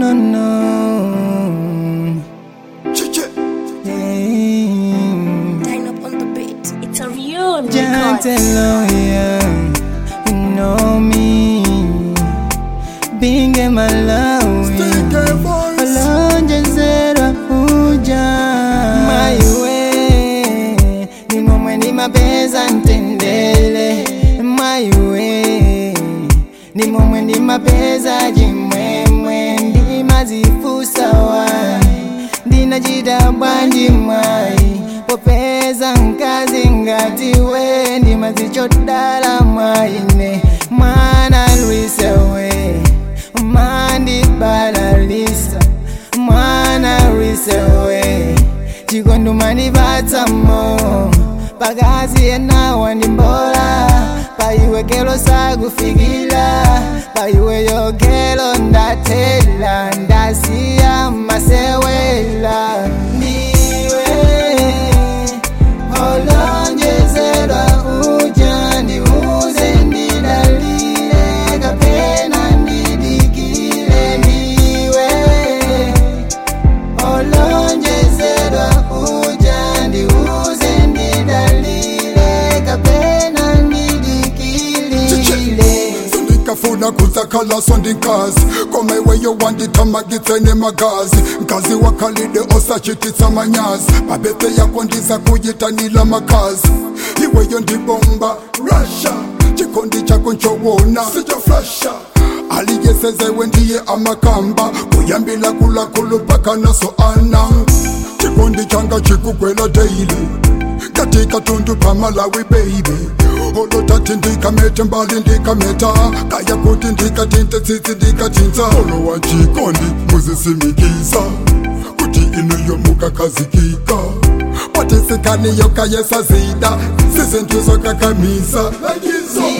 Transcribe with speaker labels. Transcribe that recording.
Speaker 1: no, no.
Speaker 2: Chiche.
Speaker 1: Yeah.
Speaker 3: Line up on the beat. It's a real record.
Speaker 1: Gentle, yeah. You know me. Being in my love.
Speaker 2: Stay voice.
Speaker 1: olonjezerwa kuja maiwe ni momwe ni mapeza ntendele maiwe ni momwe ni mapeza jimwemwe ndi mazifusawa ndinachita bwanji mwai popeza nkazi ngati we ndi mazichodala mwaine mwana lwisewe mandibalalisa mwana risewe chikondumani patsamo pakazi yena wandimbola paiwekelo sakufikila paiweyo kelo ndatela ndasiya masewela ndiwe olonjezerwa uja ndiuze ndidalile kapena ndidikile ndiwe olonjezerwa uja ndiuze ndidalile kapena ndidikilile
Speaker 2: sindikafuna kuzakhala sondinkazi komaiweyo wanditamagitsene magazi nkazi wakhalide osachititsa manyazi babete yako ndiza kuyitanila makazi iweyo ndibomba russia chikondi chako nchowona sijaflasha aliyesezewe ndiye amakamba kuyambila kulakulu mpaka naso ana chikondi changa chikugwela daily katika tundu pamalawi baby olotati ndikamete mbali ndikameta kaya kuti ndikatinte tsitsi ndikatinza olo wa chikondi muzisimikisa kuti inuyo mukakazikika patisikaniyo kayesazida sizintuzo kakamisa lakizo